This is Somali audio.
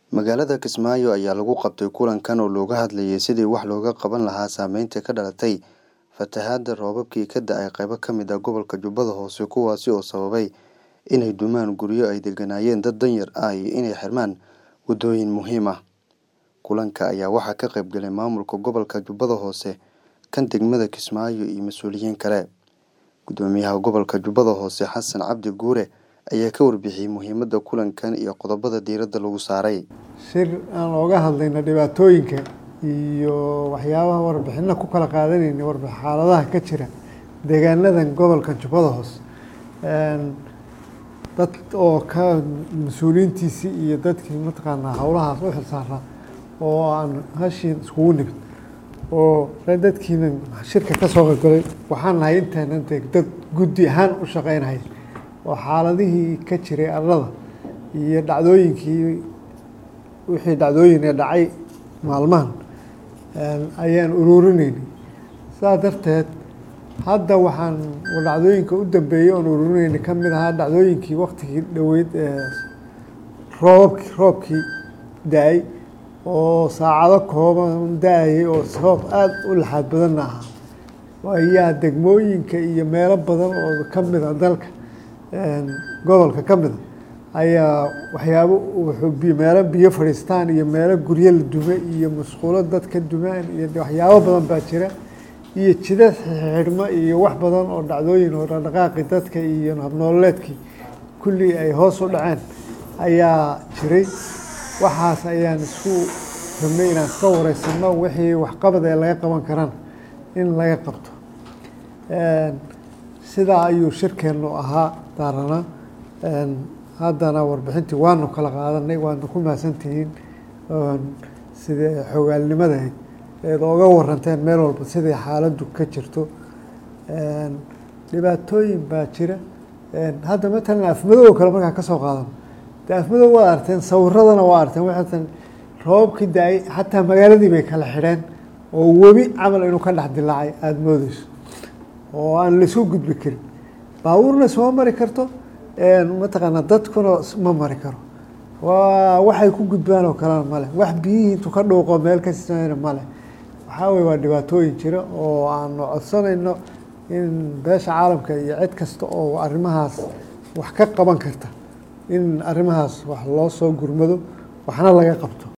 Magaalada Kismaayo ayaa lagu qabtay kulankan oo looga hadlayay sidii wax looga qaban lahaa saameynta ka dhalatay fatahaada roobabkii ka da'ay qaybo ka mid ah gobolka Jubbada Hoose kuwaasi oo sababay inay dumaan guryo ay deganaayeen dad danyar ah iyo inay xirmaan waddooyin muhiim ah. Kulanka ayaa waxaa ka qayb galay maamulka gobolka Jubbada Hoose, kan degmada Kismaayo iyo mas'uuliyiin kale. Guddoomiyaha gobolka Jubbada Hoose Xasan Cabdi Guure ayaa ka warbixiyay muhiimadda kulankan iyo qodobada diiradda lagu saaray. shir aan ooga hadlayno dhibaatooyinka iyo waxyaabaha warbixino ku kala qaadanayna warbix xaaladaha ka jira deegaanadan gobolka Jubbada Hoose dad oo ka mas-uuliyiintiisii iyo dadkii mataqaanaa howlahaas u xilsaaraa oo aan hashiin iskugu nimid oo dadkiina shirka ka soo qaybgalay waxaan nahay intaanan dee dad guddi ahaan u shaqeynaya oo xaaladihii ka jiray arlada iyo dhacdooyinkii wixii dhacdooyin ee dhacay maalmahan ayaan uruurinaynay saas darteed hadda waxaan dhacdooyinka u dambeeyey oon uruurinaynay ka mid ahaa dhacdooyinkii waktigii dhoweyd ee roobabkii roobkii da-ay oo saacado kooban da-ayay oo sabab aada u laxaad badanna ahaa ayaa degmooyinka iyo meelo badan oo ka mid a dalka gobolka ka mid a ayaa waxyaabo wuxuu meelo biyo fadhiistaan iyo meelo guryo la dume iyo musqulo dadka dumaan iyo waxyaabo badan baa jira iyo jidad xidhmo iyo wax badan oo dhacdooyin oo dhaqdhaqaaqi dadka iyo habnoololeedkii kulli ay hoos u dhaceen ayaa jiray waxaas ayaan isku rabnay inaan iska wareysano wixii waxqabad ee laga qaban karana in laga qabto sidaa ayuu shirkeennu ahaa daarana haddana warbixintii waanu kala qaadanay waadna ku mahadsantihiin sidee xogaalnimadahayd eed ooga waranteen meel walba siday xaaladdu ka jirto dhibaatooyin baa jira hadda matalan afmadow kale markaa ka soo qaadano de afmadow waad arteen sawiradana waa arteen waxatan roobabkii da-ay xataa magaaladii bay kala xidheen oo webi camal inuu ka dhex dilaacay aada moodeyso oo aan laisku gudbi karin baabuurna isma mari karto mataqaanaa dadkuna ma mari karo waa waxay ku gudbaan oo kalena male wax biyihii intuu ka dhuuqo meel ka siisana male waxaa weye waa dhibaatooyin jira oo aanu codsanayno in beesha caalamka iyo cid kasta oo arrimahaas wax ka qaban karta in arrimahaas wax loo soo gurmado waxna laga qabto